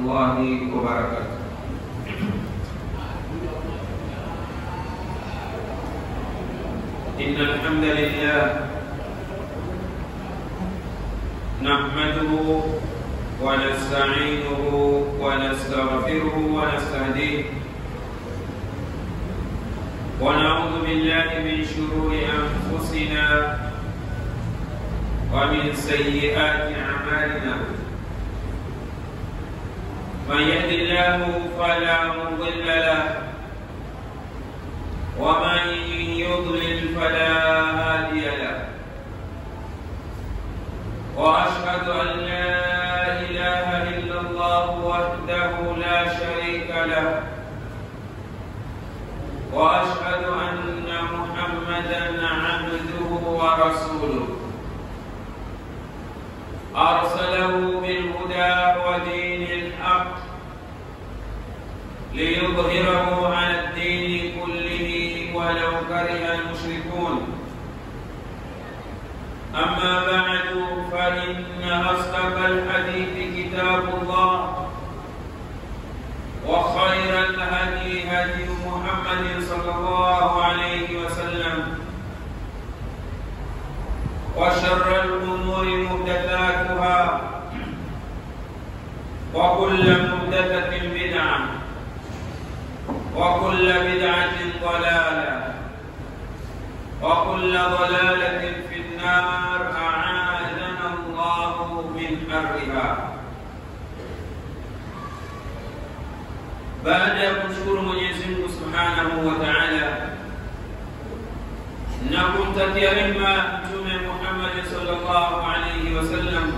الله وبركاته إن الحمد لله نحمده ونستعينه ونستغفره ونستهديه ونعوذ بالله من شرور أنفسنا ومن سيئات أعمالنا من يهد الله فلا مضل له ومن يضلل فلا هادي له واشهد ان لا اله الا الله وحده لا شريك له واشهد ان محمدا عبده ورسوله ارسله بالهدى ودين الحق ليظهره على الدين كله ولو كره المشركون أما بعد فإن أصدق الحديث كتاب الله وخير الهدي هدي محمد صلى الله عليه وسلم وشر الأمور محدثاتها وكل محدثة بدعة وكل بدعة ضلالة وكل ضلالة في النار أعاذنا الله من حرها baada ya kumshukuru Mwenyezi Mungu Subhanahu wa Ta'ala na kumtakia rehema Mtume Muhammad sallallahu alayhi wasallam,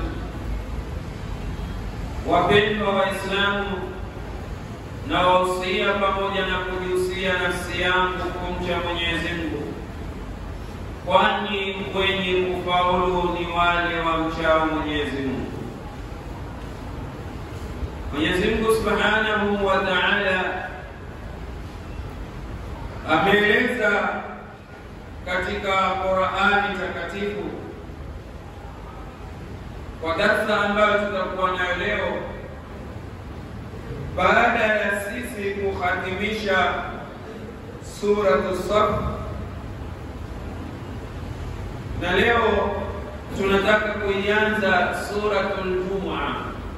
wapendwa Waislamu, na wahusia pamoja na kujihusia nafsi yangu kumcha Mwenyezi Mungu, kwani wenye kufaulu ni wale wamchao Mwenyezi Mungu. Mwenyezi Mungu Subhanahu wa Ta'ala ameeleza katika Qur'ani takatifu kwa darsa ambayo tutakuwa nayo leo baada ya sisi kuhatimisha suratu Saf, na leo tunataka kuianza suratul Jumu'a.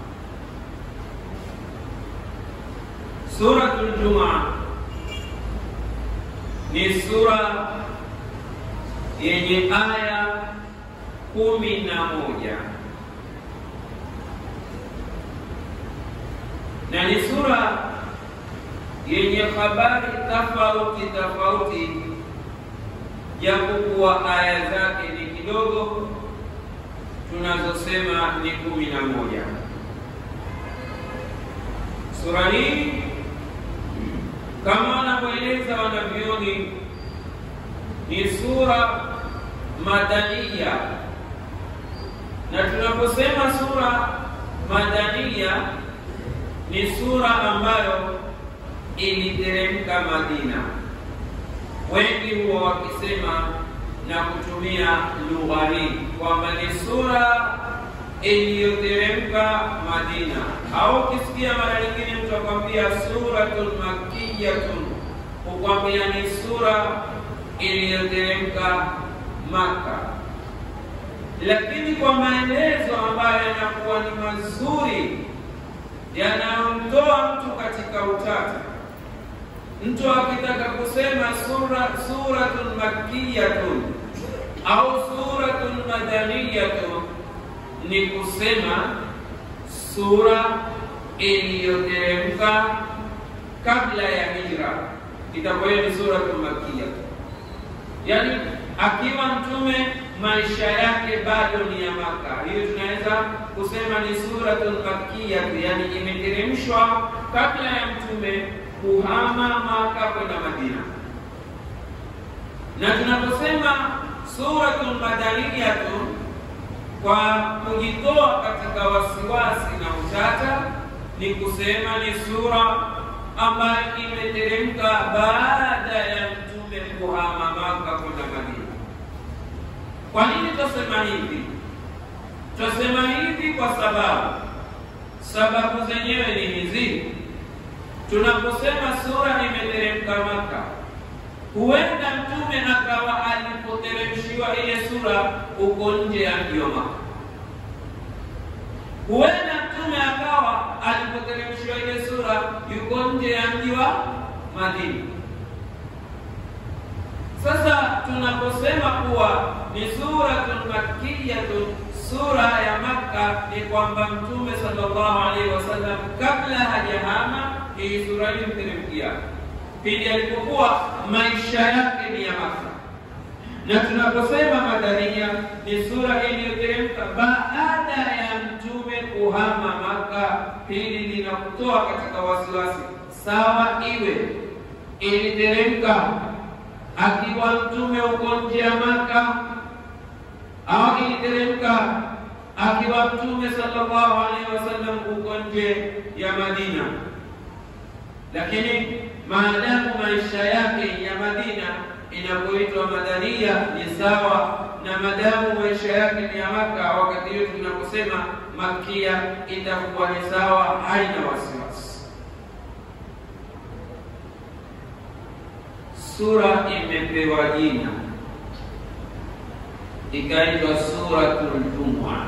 Suratul Jumu'a ni sura yenye aya kumi na moja na ni sura yenye habari tofauti tofauti, japokuwa aya zake ni kidogo, tunazosema ni kumi na moja. Sura hii kama wanavyoeleza wanavyoni ni sura madania, na tunaposema sura madania ni sura ambayo iliteremka Madina. Wengi huwa wakisema na kutumia lugha hii kwamba ni sura iliyoteremka Madina, au ukisikia mara nyingine mtu akwambia suratun makkiyatun, hukwambia ni sura iliyoteremka Maka, lakini kwa maelezo ambayo yanakuwa ni mazuri yanayomtoa mtu katika utata. Mtu akitaka kusema sura suratun makkiyatun au suratun madaniyatun, ni kusema sura iliyoteremka kabla ya hijra, itakuwa hiyo ni suratun makkiyatun. Yani akiwa mtume maisha yake bado ni ya Maka, hiyo tunaweza kusema ni suratun makkiyah, yani imeteremshwa kabla ya mtume kuhama Maka kwenda Madina. Na tunaposema suratun madaniyatun, kwa kujitoa katika wasiwasi na utata, ni kusema ni sura ambayo imeteremka baada ya mtume kuhama Maka kwenda Madina. Kwa nini twasema hivi? Twasema hivi kwa sababu sababu zenyewe ni hizi tunaposema sura imeteremka Maka, huenda mtume akawa alipoteremshiwa ile sura uko nje ya mji wa Maka. Huenda mtume akawa alipoteremshiwa ile sura yuko nje ya mji wa Madina. Sasa tunaposema kuwa ni suratun makkiyatun, sura ya Makka, ni kwamba mtume sallallahu alaihi wasallam kabla hajahama hii sura hii mteremkia pindi alipokuwa maisha yake ni ya Makka, na tunaposema madania ni sura iliyoteremka baada ya mtume kuhama Makka, hili linakutoa katika wasiwasi. Sawa, iwe iliteremka akiwa mtume uko nje ya Maka au iliteremka akiwa mtume sallallahu alaihi wasallam uko nje ya Madina, lakini maadamu maisha yake ya Madina inapoitwa madania ni sawa na maadamu maisha yake ni ya Maka, wakati hiyo tunaposema makia itakuwa ni sawa, haina wasiwasi. Sura imepewa jina ikaitwa Suratul Jumua.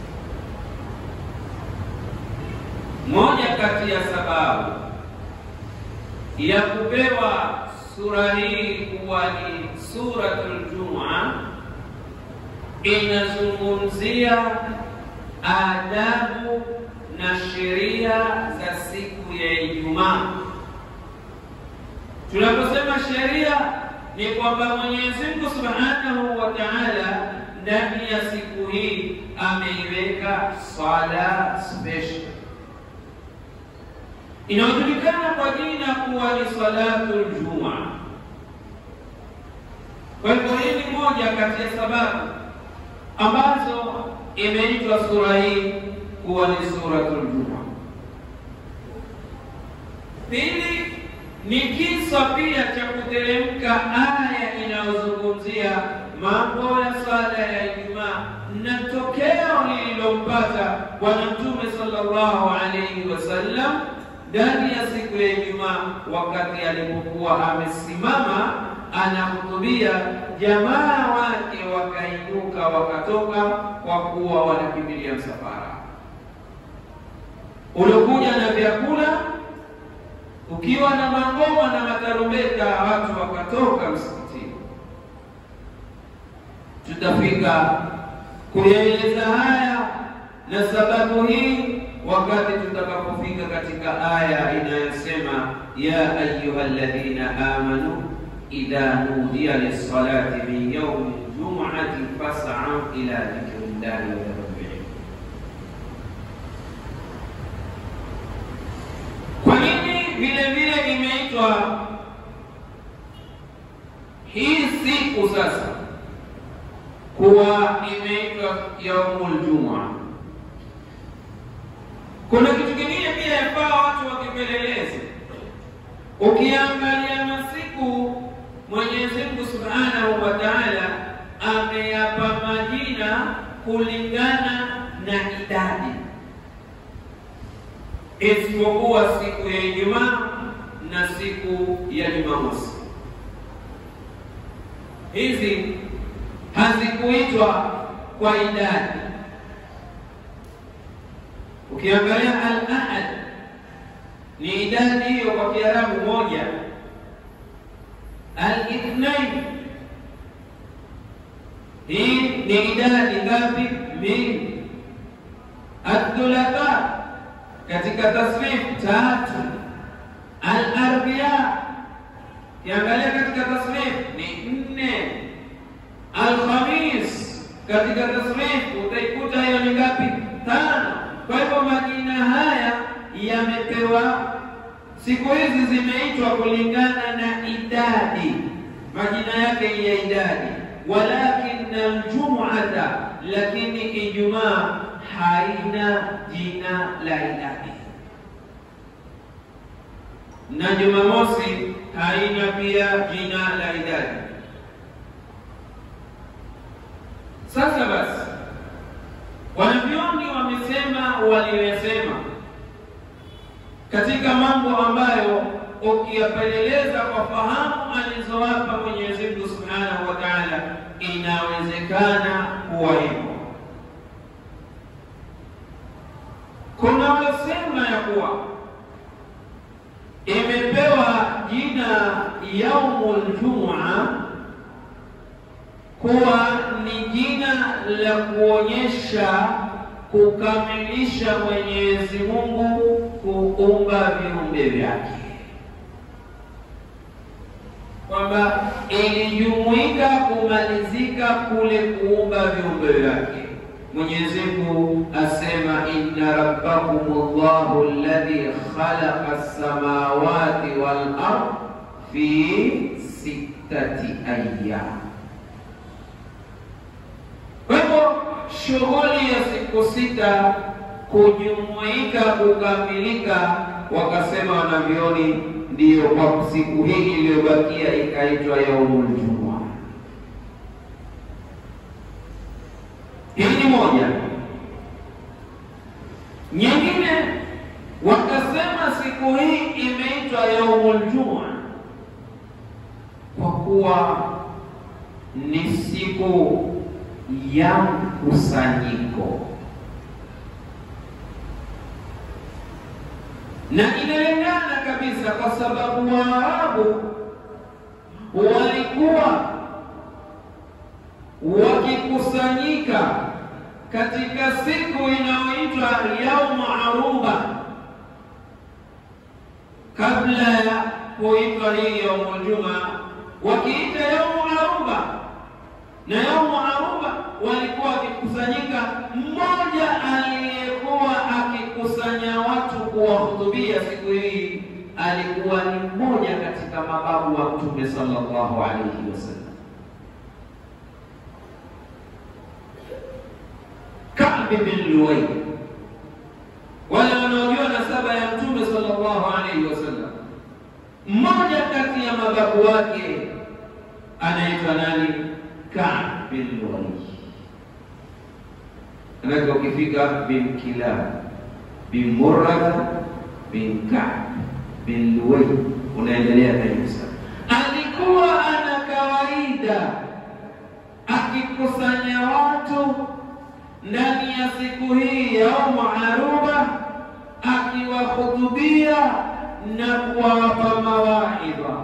Moja kati ya sababu ya kupewa sura hii kuwa ni Suratul Jumua, inazungumzia adabu na sheria za siku ya Ijumaa. Tunaposema sheria ni kwamba Mwenyezi Mungu Subhanahu wa Ta'ala ndani ya siku hii ameiweka swala special inayojulikana kwa jina kuwa ni salatul juma. Kwa hivyo hii ni moja kati ya sababu ambazo imeitwa sura hii kuwa ni suratul juma. Pili ni kisa pia cha kuteremka aya inayozungumzia mambo ya swala ya Ijumaa na tokeo lililompata Bwana Mtume sallallahu alaihi wasallam ndani ya siku ya Ijumaa, wakati alipokuwa amesimama anahutubia, jamaa wake wakainuka wakatoka, kwa kuwa wanakimbilia msafara uliokuja na vyakula ukiwa na mangoma na matarumbeta, watu wakatoka msikitini. Tutafika kuyaeleza haya na sababu hii wakati tutakapofika katika aya inayosema ya ayuha alladhina amanu idha nudiya lissalati min yaumi ljumuati fasau ila dhikri llahi wa dharul Kwa nini vile vile imeitwa hii siku sasa kuwa imeitwa yaumul juma? Kuna kitu kingine pia yafaa watu wakipeleleze. Ukiangalia masiku Mwenyezi Mungu Subhanahu wa Ta'ala ameyapa majina kulingana na idadi isipokuwa siku ya Ijumaa na siku ya Jumamosi. Hizi hazikuitwa kwa idadi. Ukiangalia al-ahad ni idadi hiyo kwa Kiarabu moja, al-ithnain hii ni idadi ngapi? Mbili. Ad-thulatha katika tasrif tatu. Al-arbia kiangalia katika tasrif ni nne. Al-khamis katika tasrif utaikuta hiyo ni ngapi? Tano. Kwa hivyo majina haya yamepewa, siku hizi zimeitwa kulingana na idadi, majina yake ya idadi. Walakin aljumuata, lakini Ijumaa haina jina la idadi, na Jumamosi haina pia jina la idadi. Sasa basi wanavyoni wamesema waliyosema katika mambo ambayo ukiyapeleleza kwa fahamu alizowapa Mwenyezi Mungu Subhanahu wa Ta'ala, inawezekana kuwa hivyo. Kuna waliosema ya kuwa imepewa jina yaumul jumua kuwa ni jina la kuonyesha kukamilisha Mwenyezi Mungu kuumba viumbe vyake, kwamba ilijumuika kumalizika kule kuumba viumbe vyake. Mwenyezi Mungu asema inna rabbakum Allahu alladhi khalaqa as-samawati wal ard fi sittati ayyam. Kwa hivyo shughuli ya siku sita kujumuika kukamilika, wakasema wanavyoni, ndiyo kwa siku hii iliyobakia ikaitwa yaumul jumua. Hii ni moja. Nyingine wakasema siku hii imeitwa yaumul jumua kwa kuwa ni siku ya mkusanyiko na inalingana kabisa, kwa sababu Waarabu walikuwa wakikusanyika katika siku inayoitwa yaumu aruba, kabla ya kuitwa hii yaumu juma, wakiita yaumu aruba na yaumu aruba walikuwa wakikusanyika, mmoja aliyekuwa akikusanya watu kuwahutubia siku hii alikuwa ni mmoja katika mababu wa Mtume sallallahu alaihi wasallam, Ka'b bin Luway. Wale wanaojua nasaba ya Mtume sallallahu alaihi wasallam, mmoja kati ya mababu wake anaitwa nani? Ka'b bin Luway. Manake ukifika bin Kilab bin Murrata bin Ka'b bin Luway unaendelea kabisa. Alikuwa ana kawaida akikusanya watu ndani ya siku hii ya yaumu aruba, akiwahutubia na kuwapa mawaidha,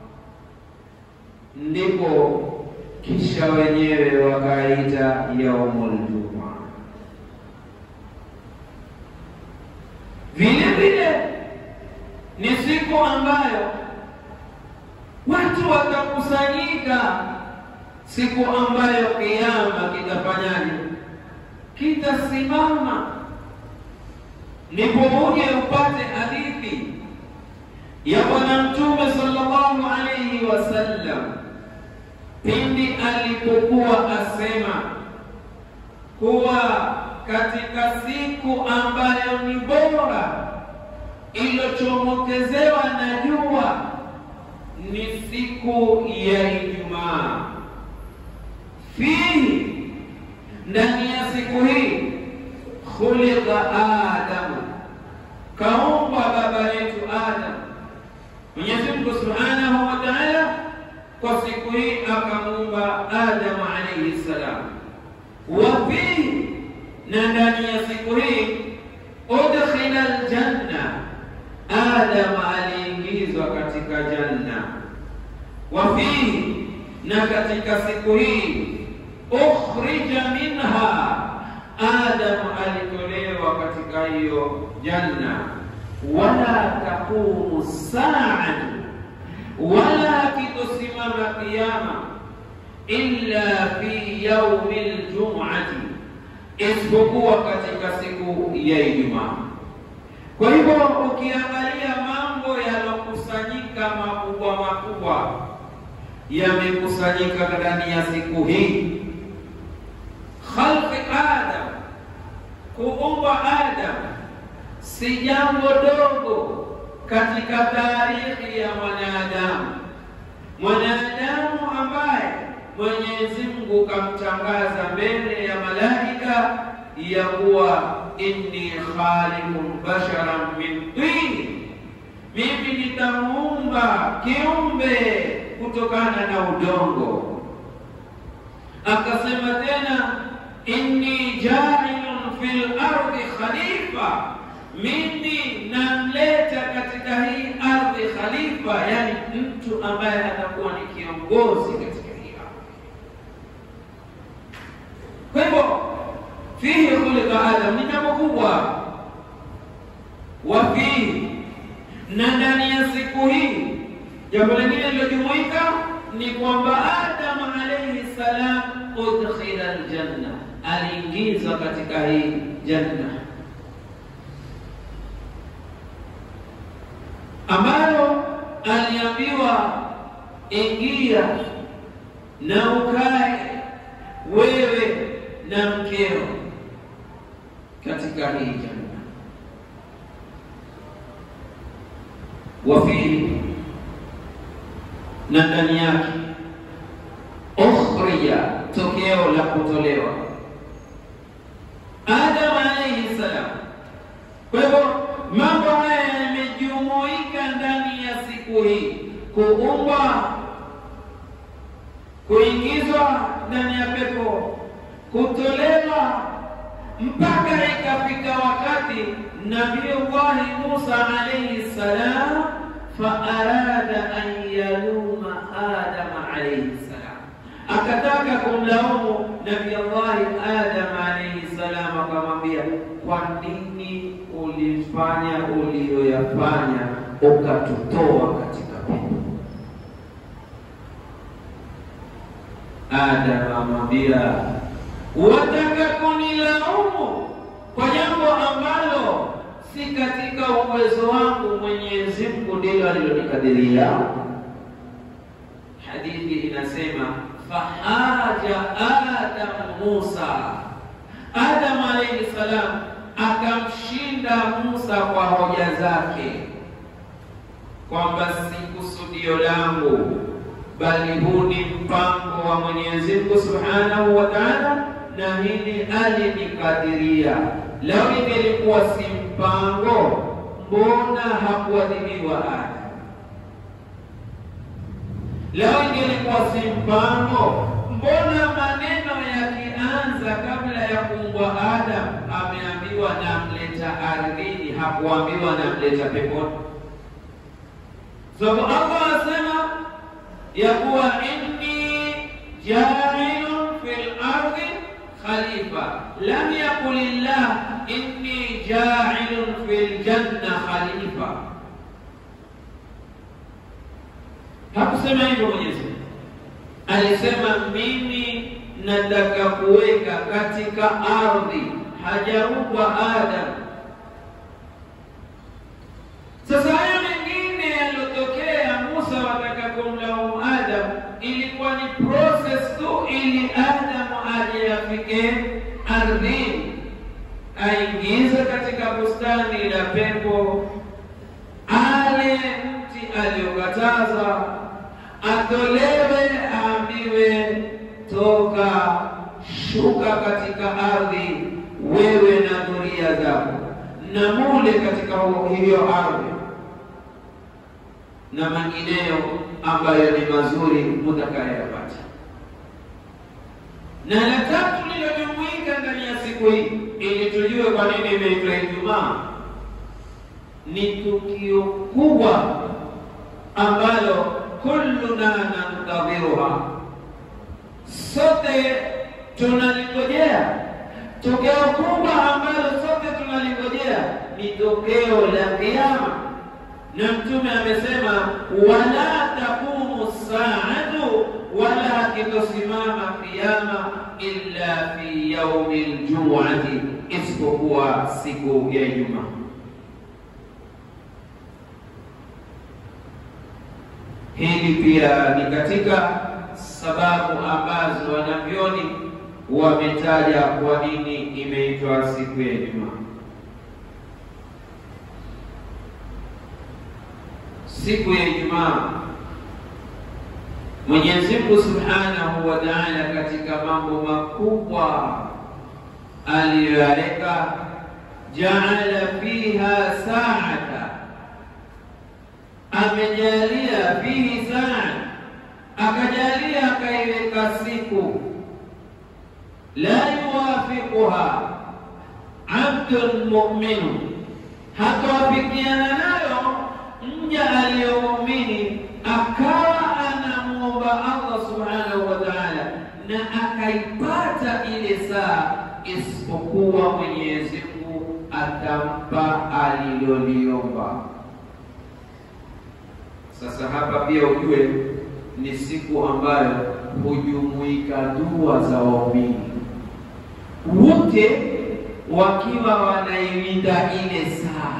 ndipo kisha wenyewe wakaita yaumul juma. Vile vile ni siku ambayo watu watakusanyika, siku ambayo kiama kitafanyaje? Kitasimama. Ndipo uje upate hadithi ya Bwana Mtume sallallahu alayhi wasallam pindi alipokuwa asema kuwa katika siku ambayo ni bora iliyochomokezewa na jua ni siku ya Ijumaa. Fihi, ndani ya siku hii, khuliqa Adamu, kaumbwa baba yetu Adam. Mwenyezi Mungu Subhanahu wa Ta'ala kwa siku hii akamuumba Adamu alayhi salam. Wa fihi, na ndani ya siku hii udkhila aljanna, Adamu aliingizwa katika janna. Wa fihi, na katika siku hii ukhrija minha, Adamu alitolewa katika hiyo janna. Wala taqumu saatu wala kitosimama kiyama illa fi yaumi ljumati, isipokuwa katika siku ya Ijumaa. Kwa hivyo ukiangalia mambo yalokusanyika makubwa makubwa yamekusanyika ndani ya siku hii, khalqi Adam, kuumba Adam si jambo dogo katika taarikhi ya mwanadamu, mwanadamu ambaye Mwenyezi Mungu kamtangaza mbele ya malaika ya kuwa inni khaliqun basharan min tin, nitamuumba kiumbe kutokana na udongo. Akasema tena, inni jailun fil ardi khalifa, mimi namleta katika hii ardhi khalifa, yani mtu ambaye atakuwa ni kiongozi katika hii ardhi. Kwa hivyo fihi khuliqa Adam ni jambo kubwa, wa fihi na ndani ya siku hii jambo lingine lilojumuika ni kwamba Adam alayhi salam udkhila aljanna, aliingizwa katika hii janna ambayo aliambiwa ingia na ukae wewe na mkeo katika hii janna wafihi na ndani yake ukhrija, tokeo la kutolewa Adam alayhi salam. Kwa hivyo mambo haya yamejumuika ndani ya siku hii: kuumbwa, kuingizwa ndani ya pepo, kutolewa, mpaka ikafika wakati Nabiyullahi Musa alayhi salam faarada an yaluma Adama alayhi salam, akataka kumlaumu Nabiyullahi Adam alayhi salam, akamwambia kwa nini ulifanya uliyoyafanya ukatutoa katika pepo? Adam amwambia wataka kunilaumu kwa jambo ambalo si katika uwezo wangu. Mwenyezi Mungu ndilo alilonikadiria. Hadithi inasema fahaja Adam Musa, Adam alayhi salam akamshinda Musa kwa hoja zake kwamba si kusudio langu, bali huu ni mpango wa Mwenyezi Mungu Subhanahu wa Ta'ala, na hili alinikadiria. Lau ingelikuwa si mpango, mbona hakuadhibiwa Adam? Lau ingelikuwa si mpango, mbona maneno yakianza kabla ya kuumbwa Adam ameambiwa namleta ardhini, hakuambiwa namleta peponi? Sababu Allah asema ya kuwa inni jailun fil ardi khalifa, lam yakul illah inni jailun fil janna khalifa. Hakusema hivyo Mwenyezi Mungu, alisema mimi nataka kuweka katika ardhi, hajaumbwa Adam. Sasa haya mengine yaliyotokea, Musa wataka kumlaumu Adam, ilikuwa ni process tu, ili Adam aje afike ardhini, aingize katika bustani la pepo, ale mti aliyokataza, atolewe, aambiwe toka, shuka katika ardhi, wewe na dhuria zako, na mule katika hiyo ardhi na mengineyo ambayo ni mazuri mutakayapata. Na la tatu lililojumuika ndani ya siku hii, ili tujue kwa nini imeitwa Ijumaa, ni tukio kubwa ambalo kulluna nantadhiruha, sote tunalingojea. Tokeo kubwa ambalo sote tunalingojea ni tokeo la Kiyama na Mtume amesema wala taqumu saatu, wala kitosimama kiyama illa fi yaumi ljumuati, isipokuwa siku ya Ijumaa. Hili pia ni katika sababu ambazo wanavyoni wametaja kwa nini imeitwa siku ya Ijumaa. Siku ya Ijumaa Mwenyezi Mungu Subhanahu wa Ta'ala, katika mambo makubwa aliyoyaweka, jaala fiha saata, amejalia fihi saa, akajalia akaiweka siku la yuwafiquha abdun mu'minu, hatawafikiana nayo mja aliyomuumini akawa anamuomba Allah subhanahu wa ta'ala na akaipata ile saa, isipokuwa Mwenyezi Mungu atampa aliloliomba. Sasa hapa pia ujue ni siku ambayo hujumuika dua za waumini wote wakiwa wanailinda ile saa,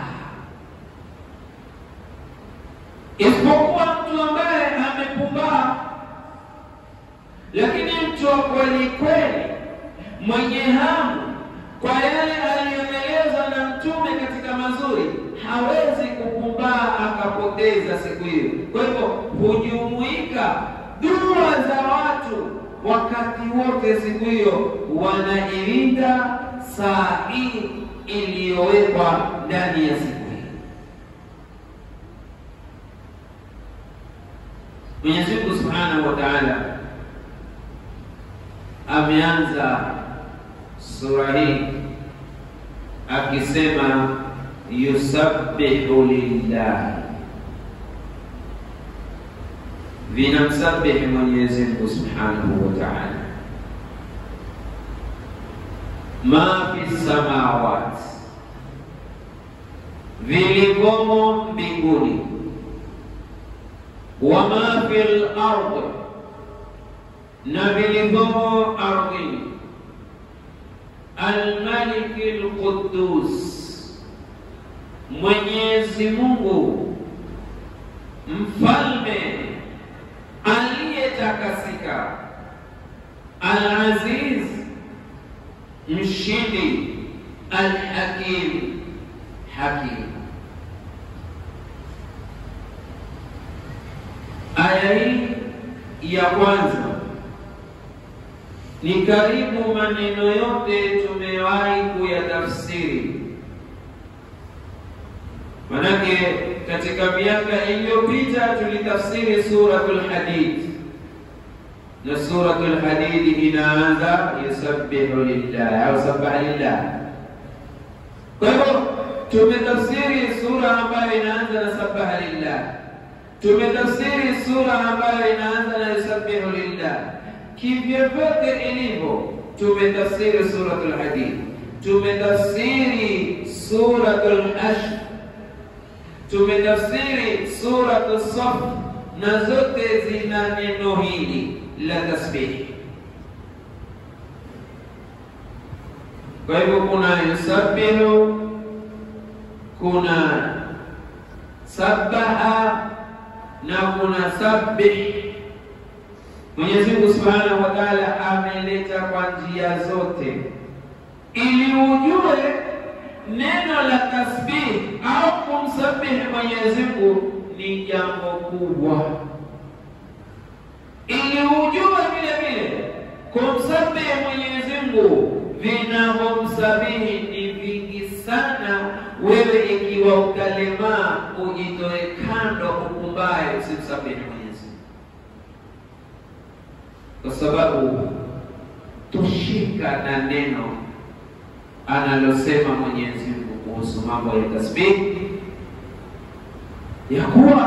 isipokuwa mtu ambaye amepumbaa. Lakini mtu wa kweli kweli mwenye hamu kwa yale aliyoelezwa na Mtume katika mazuri hawezi kupumbaa akapoteza siku hiyo. Kwa hivyo hujumuika dua za watu wakati wote siku hiyo, wanailinda saa hii iliyowekwa ndani ya siku hii. Mwenyezi Mungu Subhanahu wa Ta'ala ameanza sura hii akisema yusabbihu lillahi, vinamsabihi Mwenyezi Mungu Subhanahu wa Ta'ala ma fi samawati, vilivyomo mbinguni, wa ma fi al-ardi, na vilivyomo ardhini, al-maliki al-quddus Mwenyezi Mungu mfalme aliyetakasika, Al-Aziz mshindi, Al-Hakim hakim. Aya hii ya kwanza ni karibu maneno yote tumewahi kuyatafsiri Manake katika miaka iliyopita tulitafsiri suratul Hadid, na suratul Hadid inaanza yusabbihu lillah au sabbaha lillah. Kwa hivyo tumetafsiri sura ambayo inaanza na sabbaha lillah, tumetafsiri sura ambayo inaanza na yusabbihu lillah. Kivyovyote ilivyo, tumetafsiri suratul Hadid, tumetafsiri suratul Hashr tumetafsiri suratu Saf na zote zina neno hili la tasbihi. Kwa hivyo kuna yusabbihu, kuna sabaha na kuna sabbih. Mwenyezi Mungu Subhanahu wa Ta'ala ameleta kwa njia zote ili ujue neno la tasbih au kumsabihi Mwenyezi Mungu ni jambo kubwa, ili ujue vile vile kumsabihi Mwenyezi Mungu vinavyomsabihi ni vingi sana. Wewe ikiwa utalemaa, ujitoe kando, ukumbaye, usimsabihi Mwenyezi Mungu, kwa sababu tushika na neno analosema Mwenyezi Mungu kuhusu mambo ya tasbih ya kuwa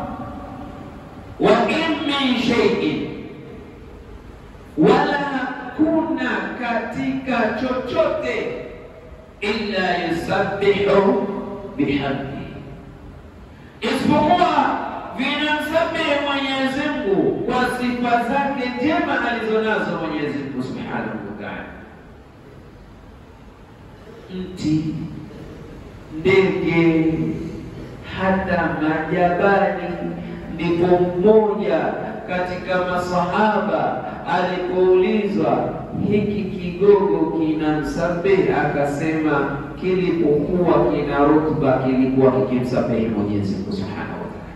wa in min shay'in, wala hakuna katika chochote illa yusabbihu bihamdi, isipokuwa vinamsabihi Mwenyezi Mungu kwa sifa zake njema alizonazo Mwenyezi Mungu subhanahu wa ta'ala mti, ndege, hata majabali. Ndipo mmoja katika masahaba alipoulizwa hiki kigogo kinamsabihi, akasema kilipokuwa kina rutba kilikuwa kikimsabihi Mwenyezi Mungu subhanahu wa ta'ala.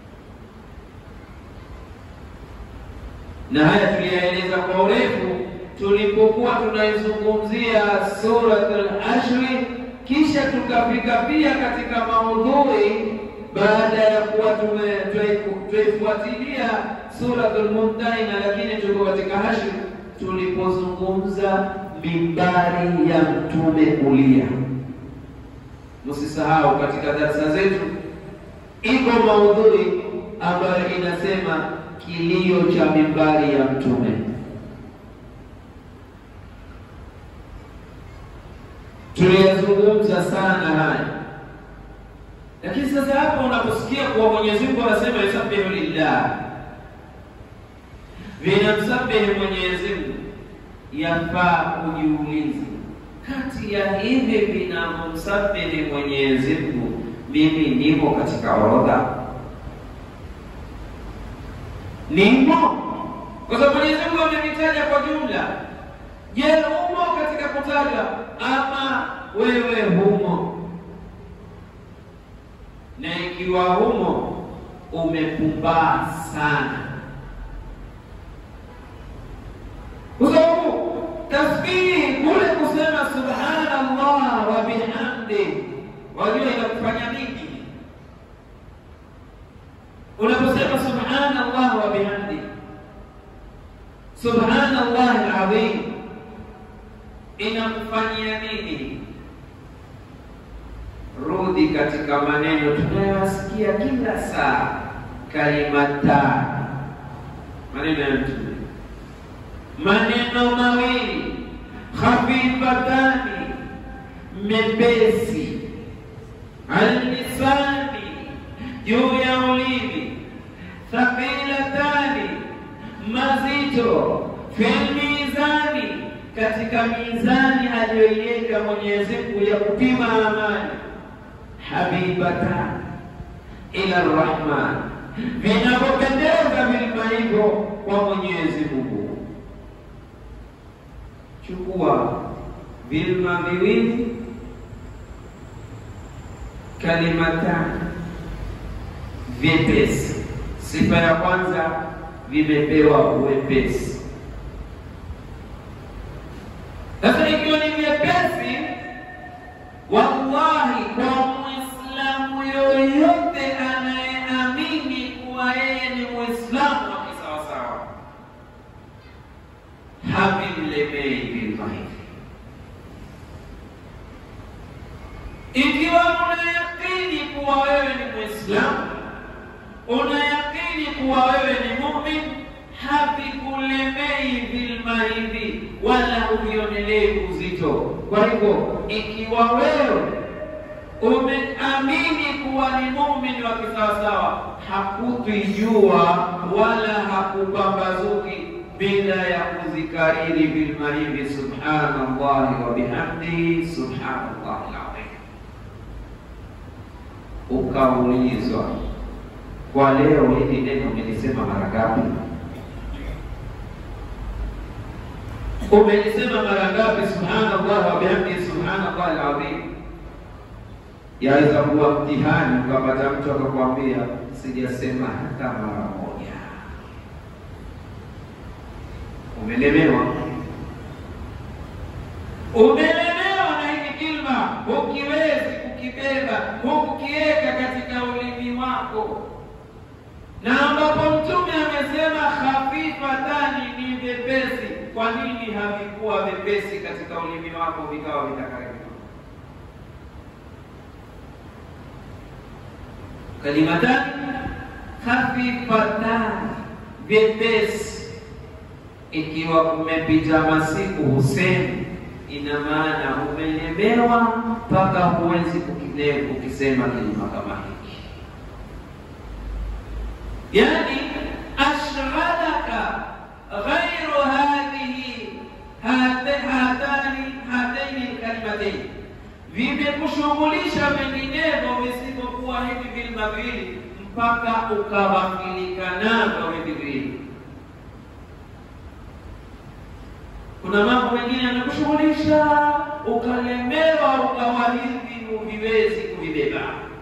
Na haya tuliyaeleza kwa urefu tulipokuwa tunaizungumzia suratul Ashri, kisha tukafika pia katika maudhui baada ya kuwa tuifuatilia Suratul Mumtahina, lakini tuko katika Hashir tulipozungumza mimbari ya mtume kulia. Msisahau katika darasa zetu iko maudhui ambayo inasema kilio cha mimbari ya mtume. Tuliyazungumza sana haya, lakini sasa hapo unaposikia kuwa Mwenyezi Mungu anasema yusabbihu lillah, vinamsabihi Mwenyezi Mungu, yafaa ujiulize, kati ya hivi vinamsabihi Mwenyezi Mungu, mimi nimo katika orodha? Nimo? Kwa sababu Mwenyezi Mungu amevitaja kwa jumla. Je, umo katika kutaja ama wewe humo? Na ikiwa humo, umepumbaa sana, kwa sababu tasbihi kule kusema subhanallah wa bihamdi, wajua inakufanya nini? Unaposema subhanallah wa bihamdi, subhanallah alazim inakufanyia nini? Rudi katika maneno tunayosikia kila saa, kalimatani, maneno ya Mtume, maneno mawili khafifatani, mepesi, allisani, juu ya ulimi, thaqilatani, mazito, fil mizani katika mizani aliyoiweka Mwenyezi Mungu ya kupima amani, habibatan ila Rahman, vinavyopendeza vilima hivyo kwa Mwenyezi Mungu. Chukua vilima viwili, kalimatani, vyepesi. Sifa ya kwanza, vimepewa uwepesi sasa ikiwa ni vyepesi, wallahi, kwa Muislamu yoyote anayeamini kuwa yeye ni Muislamu wa kisawasawa, havimlemei vilima hivi. Ikiwa unayakini kuwa wewe ni Muislamu, unayakini kuwa wewe ni mumin havikulemei vilima hivi wala uvionelei uzito. Kwa hivyo, ikiwa wewe umeamini kuwa ni muumini wa kisawasawa, hakutwijua wala hakupambazuki bila ya kuzikariri vilima hivi, subhanallahi wa bihamdihi, subhanallahi alazim. Ukaulizwa, kwa leo hili neno umelisema mara ngapi? Umelisema mara ngapi? Subhanallah wa bihamdihi subhanallah alazim. Yaweza kuwa mtihani, ukapata mtu akakwambia sijasema hata mara moja. Umelemewa, umelemewa na hiki kilma, hukiwezi kukibeba, hukukiweka katika ulimi wako, na ambapo Mtume amesema khafifatani, ni vyepesi kwa nini havikuwa vyepesi katika ulimi wako vikawa vitakaribika? Kalimatani khafifatani, vyepesi. Ikiwa kumepita masiku husemi, ina maana umelemewa mpaka huwezi kukisema kilima kama hiki, yani ashghadaka ghairu hadhihi hatani hataini lkalimatain, vimekushughulisha vinginevyo visivyokuwa hivi vilima viwili, mpaka ukaghafilika navyo hivi viwili. Kuna mambo mengine yamekushughulisha ukalemewa, ukawa hivi huviwezi kuvibeba.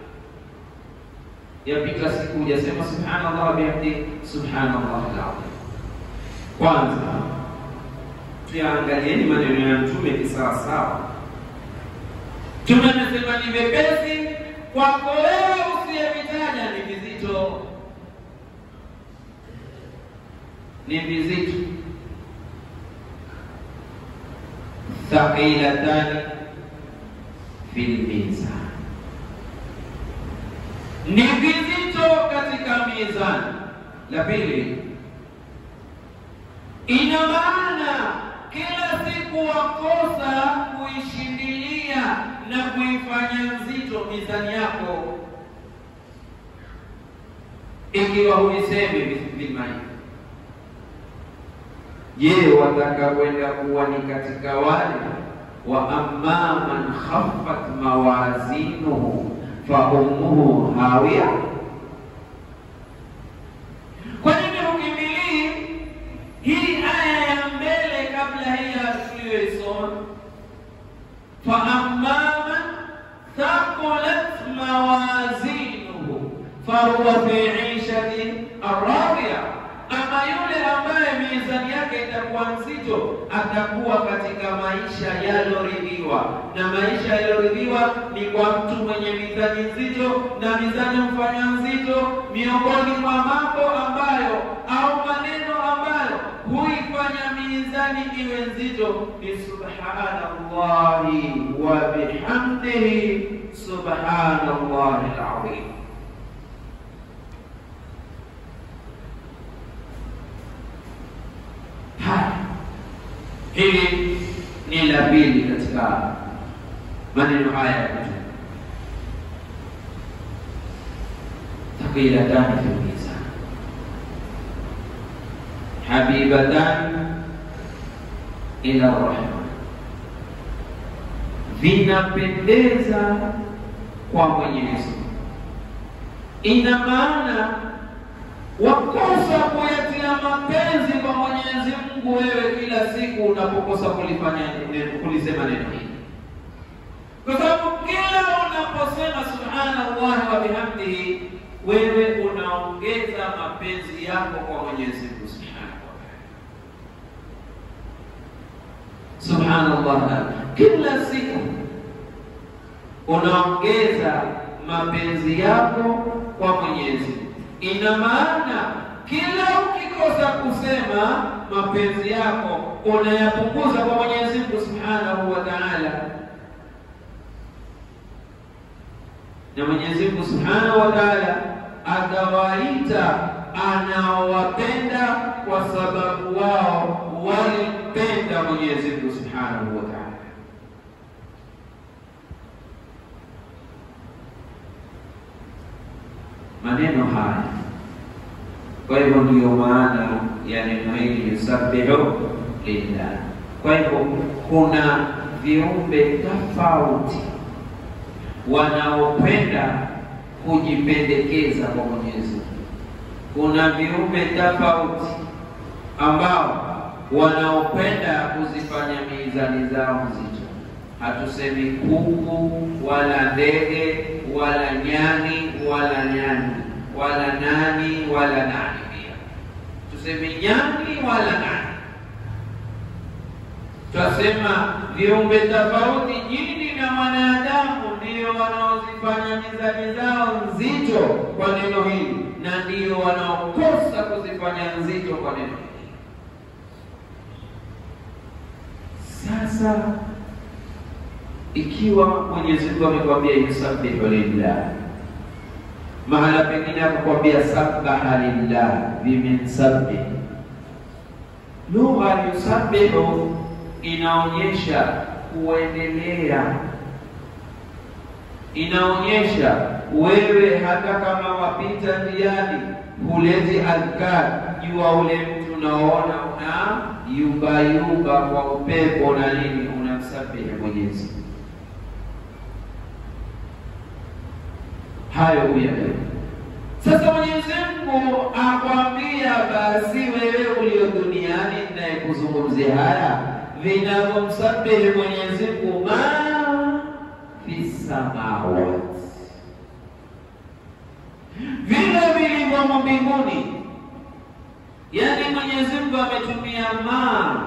Yapita siku hujasema subhanallah bihamdi subhanallah alazim. Kwanza tuyaangalieni maneno ya Mtume kisawasawa. Mtume amesema ni vyepesi kwako wewe usiyevitaja ni vizito. vizito ni vizito thaqilatani fil mizan, ni vizito katika mizani. La pili, ina maana kila siku wakosa kuishindilia na kuifanya nzito mizani yako, ikiwa huisemi vilmai Je, wataka kwenda kuwa ni katika wale wa amma man khaffat mawazinuhu fa ummuhu hawiya? Kwa nini hukimbilii hii aya ya mbele kabla hii ya tuliyoisoma? fa amma man thaqulat mawazinuhu fahuwa fi ishatin radiya ama yule ambaye mizani yake itakuwa nzito atakuwa katika maisha yaloridhiwa. Na maisha yaloridhiwa ni kwa mtu mwenye mizani nzito, na mizani mfanya nzito, miongoni mwa mambo ambayo au maneno ambayo huifanya mizani iwe nzito ni subhanallahi wa bihamdihi, subhanallahi alazim. Haya, hili ni la pili katika maneno haya ya Mtume, thaqilatani fil mizan habibatani ila rahman, vinapendeza kwa Mwenyezi Mungu. Ina maana wakosa kuyatia mapenzi kwa Mwenyezi Mungu wewe kila siku unapokosa kulifanya neno, kulisema neno hili, kwa sababu kila unaposema subhanallah wa bihamdihi, wewe unaongeza mapenzi yako kwa Mwenyezi Mungu subhanahu wa ta'ala. Subhanallah, kila siku unaongeza mapenzi yako kwa Mwenyezi Mungu. Ina maana kila ukikosa kusema mapenzi yako unayapunguza kwa Mwenyezi Mungu Subhanahu wa Ta'ala, na Mwenyezi Mungu Subhanahu wa Ta'ala atawaita anaowapenda kwa sababu wao walimpenda Mwenyezi Mungu Subhanahu wa Ta'ala. maneno haya. Kwa hivyo ndiyo maana ya neno hili yusabbihu lillah. Kwa hivyo kuna viumbe tofauti wanaopenda kujipendekeza kwa Mwenyezi Mungu. Kuna viumbe tofauti ambao wanaopenda kuzifanya mizani zao nzito. Hatusemi kuku wala ndege wala nyani wala nyani wala nani wala nani, pia tuseme nyani wala nani. Twasema viumbe tofauti, jini na wanadamu, ndio wanaozifanya mizani zao nzito kwa neno hili, na ndio wanaokosa kuzifanya nzito kwa neno hili. Sasa ikiwa Mwenyezi Mungu amekwambia yusabbihu lillah, mahala pengine akakwambia sabbaha lillah, vimensabih. Lugha yusabbihu inaonyesha kuendelea, inaonyesha wewe hata kama wapita njiani huleti adhkar, jua ule mtu unaona una yubayuba kwa upepo na nini, unamsabihi Mwenyezi Mungu hayo huyaelewa. Sasa Mwenyezi Mungu akwambia, basi wewe ulio duniani ninayekuzungumzia haya vinavyomsabihi Mwenyezi Mungu ma fi samawati, vile vilivyomo mbinguni. Yaani Mwenyezi Mungu ametumia ma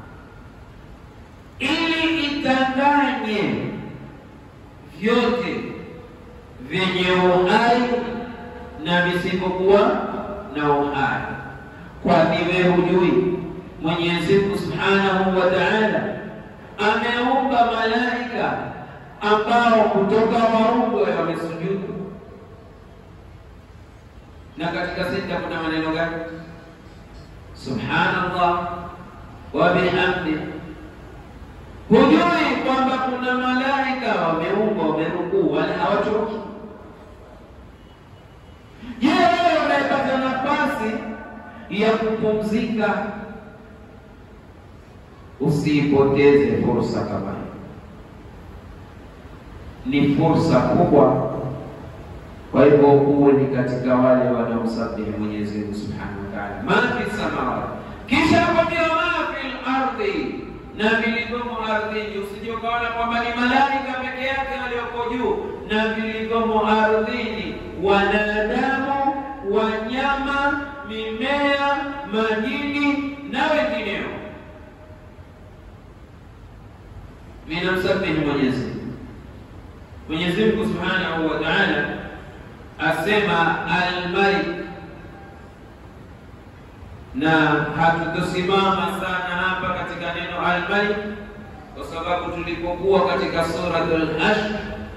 ili itanganye vyote vyenye uhai na visivyokuwa na uhai. Kwani wewe hujui Mwenyezi Mungu Subhanahu wa Ta'ala ameumba malaika ambao kutoka maumbo wamesujudu, na katika sita kuna maneno gani? Subhanallah wa bihamdi. Hujui kwamba kuna malaika wameumbwa wamerukuu, wala hawachoki. Je, wewe unayepata nafasi ya kupumzika, usiipoteze fursa kama hii. Ni fursa kubwa. Kwa hivyo uwe ni katika wale wanaomsabihi Mwenyezi Mungu Subhanahu wa Ta'ala, ma fi samawati, kisha akwambia ma fil ardhi, na vilivyomo ardhini. Usije ukaona kwamba ni malaika peke yake walioko juu, na vilivyomo ardhini, wanadamu, wanyama, mimea, majini na wengineo, vinamsabihi Mwenyezi Mungu. Mwenyezi Mungu Subhanahu wa Ta'ala asema al-Malik, na hatutosimama sana hapa katika neno al-Malik kwa sababu tulipokuwa katika suratul Hashr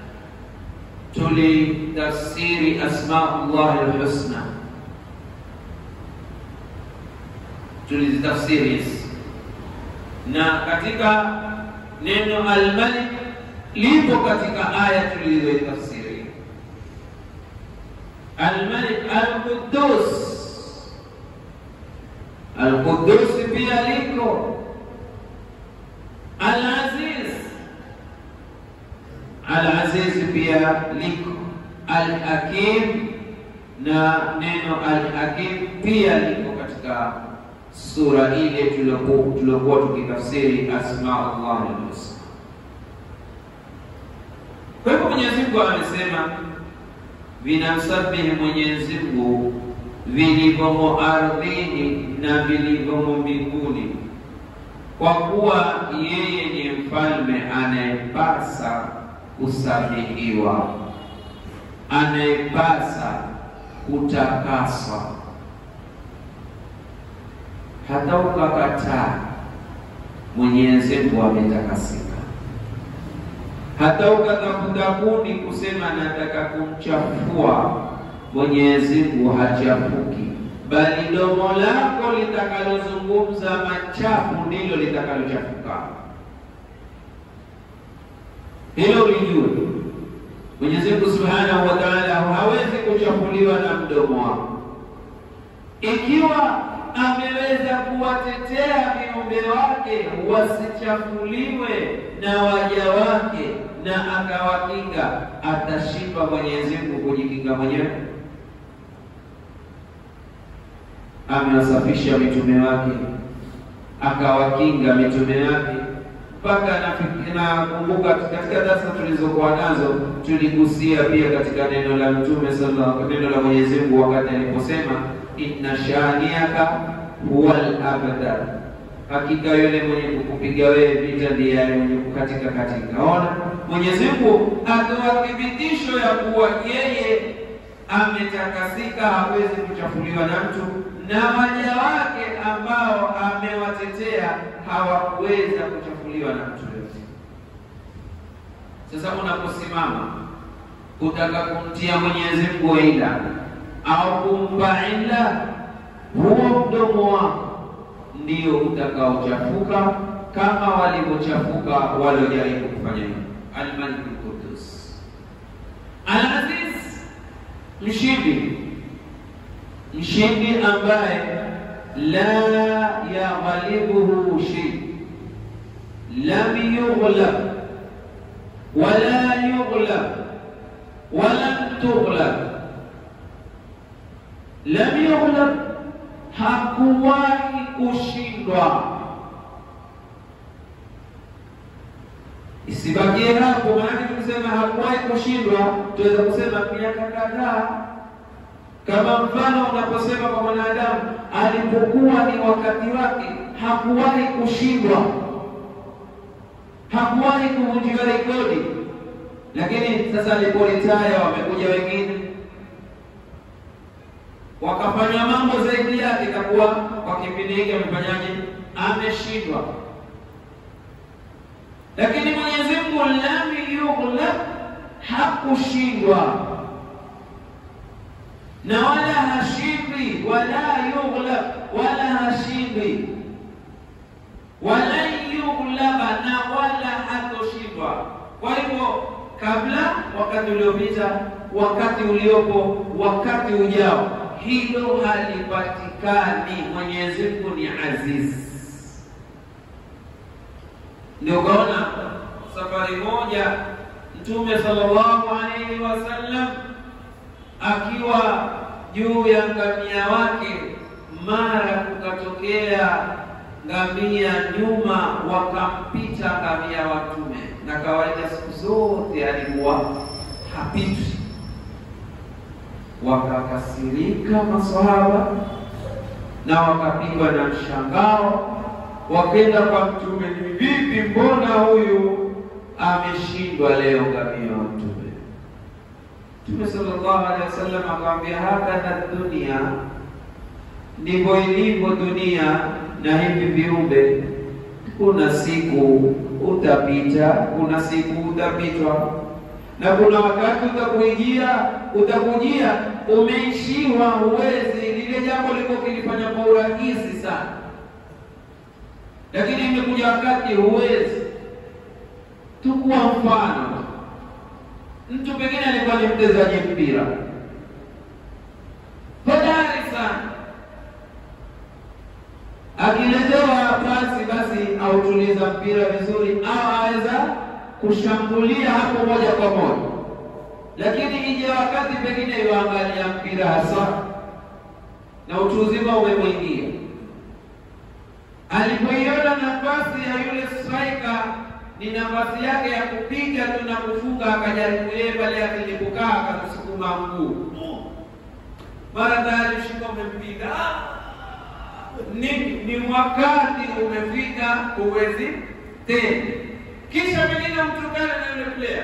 tulitafsiri asmaullah al-husna, tulizitafsiri hizi, na katika neno al-Malik lipo katika aya tulizoitafsiri Almalik Alqudus. Alqudus pia liko Alaziz, Alaziz pia liko Alhakim, na neno Alhakim pia liko katika sura ile tuliokuwa tukitafsiri asmaullah alhusna. Kwa hivyo Mwenyezi Mungu amesema vinamsabihi Mwenyezi Mungu vilivyomo ardhini na vilivyomo mbinguni, kwa kuwa yeye ni mfalme anayepasa kusabihiwa, anayepasa kutakaswa. Hata ukakataa, Mwenyezi Mungu ametakasika hata ukatafuta kuni kusema nataka kumchafua, Mwenyezi Mungu hachafuki, bali domo lako litakalozungumza machafu ndilo litakalochafuka. Hilo ulijue. Mwenyezi Mungu Subhanahu wa Ta'ala hawezi kuchafuliwa na mdomo wako. Ikiwa ameweza kuwatetea viumbe wake wasichafuliwe na waja wake na akawakinga, atashiba Mwenyezi Mungu kujikinga mwenyewe? Amewasafisha mitume wake akawakinga mitume wake mpaka nakumbuka katika darasa tulizokuwa nazo tuligusia pia katika neno la mtume sallallahu neno la Mwenyezi Mungu wakati aliposema inna shaniaka huwa al-abtar, hakika yule mwenye kukupiga wewe vita ndiye yale mwenye kukatika katika. Ona, Mwenyezi Mungu atoa thibitisho ya kuwa yeye ametakasika, hawezi kuchafuliwa na mtu, na waja wake ambao amewatetea hawakuweza kuchafuliwa na mtu yote. Sasa unaposimama kutaka kumtia Mwenyezi Mungu ila au kumpa ila, huo mdomo wako ndio utakaochafuka kama walivyochafuka waliojaribu kufanya hivyo. Al-Malik al-Qudus Al-Aziz, mshindi, mshindi ambaye la yaghlibuhu shay, lam yughlab wala yughlab walam tughlab lam yughlab, hakuwahi kushindwa. Isibakie hapo, maanake tukisema hakuwahi kushindwa, tuweza kusema miaka kadhaa, kama mfano unaposema kwa mwanadamu alipokuwa ni wakati wake, hakuwahi kushindwa, hakuwahi kuvunjiwa rekodi. Lakini sasa aliporitaya, wamekuja wengine wakafanya mambo zaidi yake, itakuwa kwa kipindi hiki amefanyaje? Ameshindwa. Lakini Mwenyezi Mungu lam yughlab, hakushindwa na wala hashindwi, wala yughlab, wala hashindwi, wala yughlaba, na wala hatoshindwa. Kwa hivyo kabla, wakati uliopita, wakati uliopo, wakati ujao, hilo halipatikani. Mwenyezi Mungu ni aziz. Ndio ukaona safari moja Mtume sallallahu alaihi wasallam akiwa juu ya ngamia wake, mara kukatokea ngamia nyuma, wakampita ngamia wa Mtume, na kawaida siku zote alikuwa hapitwi. Wakakasirika maswahaba na wakapigwa na mshangao, wakenda kwa Mtume, ni vipi, mbona huyu ameshindwa leo ngamia wa Mtume? Mtume sallallahu alaihi wasallam akamwambia, hakadha dunia, ndivyo ilivyo dunia na hivi viumbe. Kuna siku utapita, kuna siku utapitwa, na kuna wakati utakuijia, utakujia umeishiwa, huwezi lile jambo liko kilifanya kwa urahisi sana, lakini imekuja wakati huwezi. Tukua mfano mtu pengine alikuwa ni mchezaji mpira hodari sana, akiletewa pasi basi autuliza mpira vizuri, au aweza kushambulia hapo moja kwa moja, lakini ije wakati pengine yuangalia mpira hasa na utu uzima umemwingia, alipoiona nafasi ya yule striker ni nafasi yake ya kupiga tu na kufunga, akajaribu yeye pale akilipokaa, akakusukuma mguu, mara tayari shingo umempiga. Ni, ni wakati umefika, huwezi tena. Kisha pengine mtukane na yule player,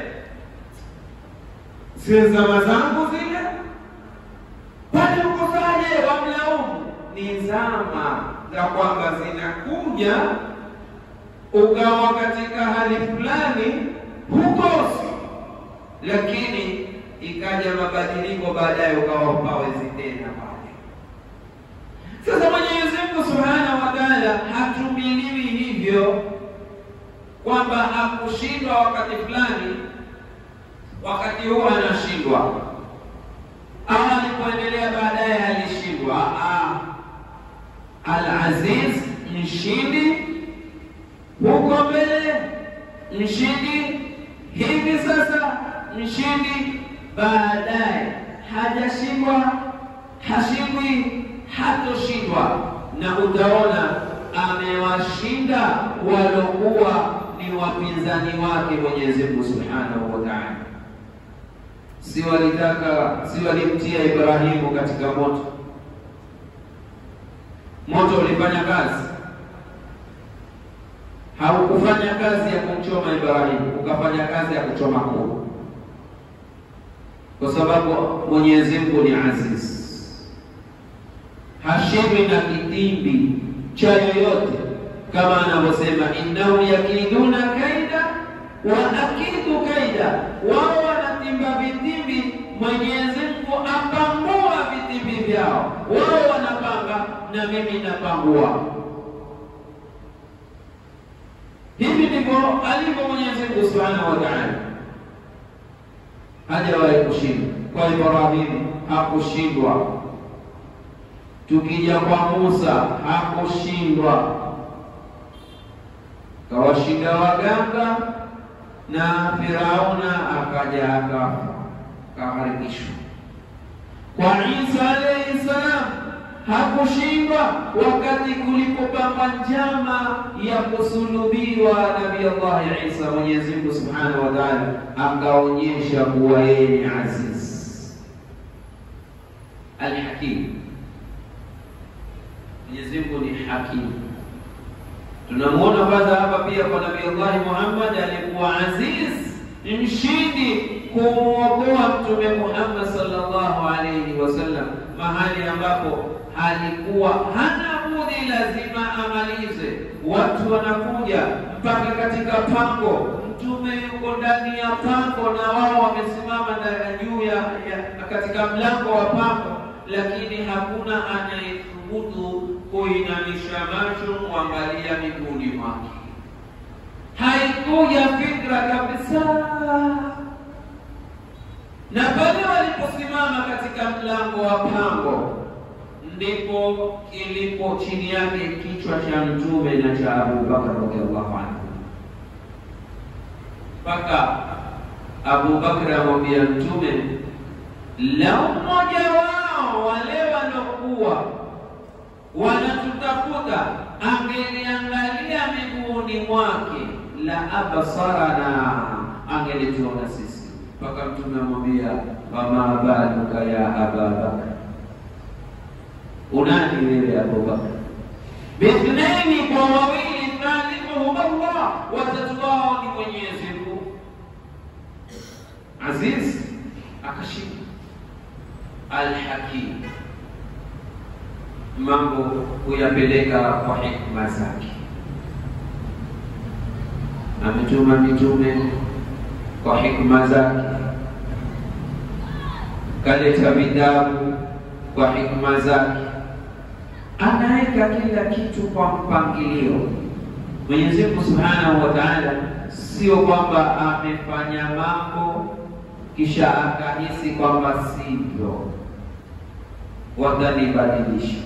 si zama zangu zile, pale ukosaje? Wamlaumu. Ni zama za kwamba zinakuja ukawa katika hali fulani hukosi, lakini ikaja mabadiliko baadaye, ukawa hupawezi tena pale. Sasa Mwenyezi Mungu Subhanahu wa Ta'ala hatumiliwi hivyo kwamba hakushindwa wakati fulani, wakati huo anashindwa, au alipoendelea baadaye alishindwa. Al-Aziz, mshindi huko mbele mshindi, hivi sasa mshindi, baadaye hajashindwa, hashindwi, hatoshindwa, na utaona amewashinda walokuwa ni wapinzani wake Mwenyezi Mungu Subhanahu wa Ta'ala. Si walitaka si walimtia Ibrahimu katika moto, moto ulifanya kazi haukufanya kazi ya kumchoma Ibrahimu, ukafanya kazi ya kuchoma kuu, kwa sababu Mwenyezi Mungu ni aziz, hashindwi na kitimbi cha yoyote, kama anavyosema innahum yakiduna kaida wa akidu kaida, wao wanatimba vitimbi, Mwenyezi Mungu apangua vitimbi vyao. Wao wanapanga na mimi napangua. Hivi ndivyo alivyo Mwenyezi Mungu Subhanahu wa Ta'ala, hajawahi kushindwa. Kwa Ibrahimu hakushindwa, tukija kwa Musa hakushindwa, kawashinda waganga na Firauna akaja akafa kaharikishwa. Kwa Isa alayhi salam hakushindwa wakati kulipopamba njama ya kusulubiwa Nabii Allah Isa, Mwenyezi Mungu Subhanahu wa Ta'ala akaonyesha kuwa yeye ni aziz alhakim. Mwenyezi Mungu ni hakim. Tunamuona kwanza hapa pia kwa Nabii Allah Muhammad alikuwa aziz, ni mshindi kumwokoa Mtume Muhammad sallallahu alaihi wasallam mahali ambapo alikuwa hana budi, lazima amalize. Watu wanakuja mpaka katika pango, Mtume yuko ndani ya pango na wao wamesimama juu ya, ya katika mlango wa pango, lakini hakuna anayethubutu kuinamisha macho kuangalia miguuni mwake. Haikuja fikra kabisa na pale waliposimama katika mlango wa pango, ndipo kilipo chini yake kichwa cha mtume na cha Abu Bakar radhiallahu anhu, mpaka Abu Bakar amwambia mtume, lau mmoja wao wale walokuwa wanatutafuta angeliangalia miguuni mwake, la abasarana, angelituona sisi mpaka mtume amwambia wama baluka ya aba bakar, unani wewe Abubakar? Bithnaini, kwa wawili, thalithuhum Allah, watatu wao ni Mwenyezi Mungu. Aziz akashika Alhakim, mambo kuyapeleka kwa hikma zake, ametuma mitume kwa hikma zake, kaleta vitabu kwa hikma zake, anaweka kila kitu kwa mpangilio. Mwenyezi Mungu Subhanahu wa Ta'ala, sio kwamba amefanya mambo kisha akahisi kwamba sivyo, watanibadilisha.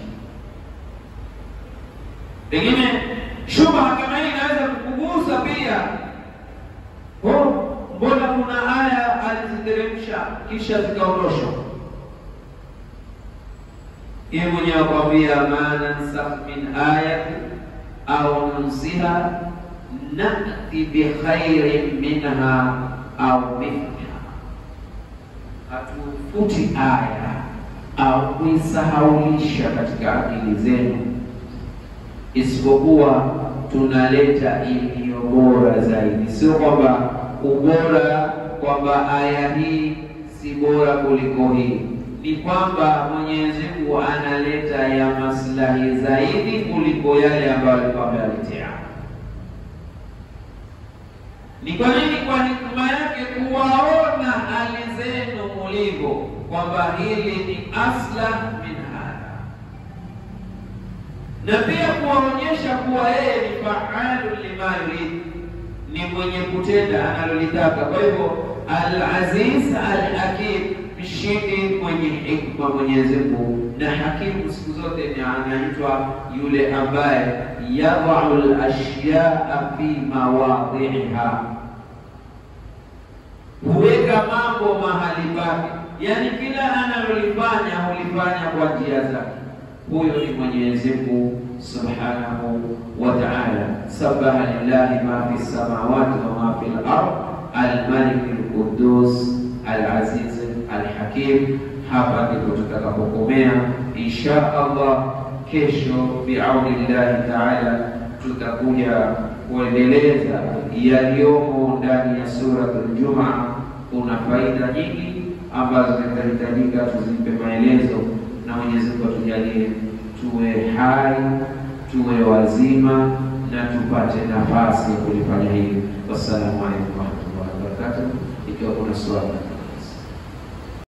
Pengine shubha kama hii inaweza kukugusa pia oh, mbona kuna aya aliziteremsha kisha zikaondoshwa? Yeye mwenyewe akwambia, ma nansakh min ayati au nunsiha nati bikhairin minha au mithliha, hatufuti aya au kuisahaulisha katika akili zenu, isipokuwa tunaleta iliyo bora zaidi. Sio kwamba ubora kwamba aya hii si bora kuliko hii, ni kwamba Mwenyezi Mungu analeta ya maslahi zaidi kuliko yale ambayo alikuwa ameyaletea. Ni kwa nini? Kwa hikma yake kuwaona hali zenu mulivyo, kwamba hili ni aslah min hadha, na pia kuwaonyesha kuwa yeye ni faalu lima yurid ni mwenye kutenda analolitaka. Kwa hivyo Al-Aziz Al-Hakim, mshindi mwenye hikma Mwenyezi Mungu. Na hakimu siku zote ni anaitwa yule ambaye yadau al-ashyaa fi mawadhiha, huweka mambo mahali pake, yaani kila analolifanya hulifanya kwa njia zake. Huyo ni Mwenyezi Mungu subhanahu wa ta'ala. Sabaha lillahi ma fi samawati wa ma fi al-ard al-malik al-quddus al-aziz al-hakim. Hapa ndipo tutakapokomea insha Allah. Kesho biauni llahi taala tutakuja kuendeleza yaliyomo ndani ya suratul Jumaa. Kuna faida nyingi ambazo zitahitajika tuzipe maelezo, na Mwenyezi Mungu atujalie tuwe hai tuwe wazima na tupate nafasi ya kulifanya hili. Wassalamu alaikum warahmatullahi wabarakatuh. Ikiwa kuna swali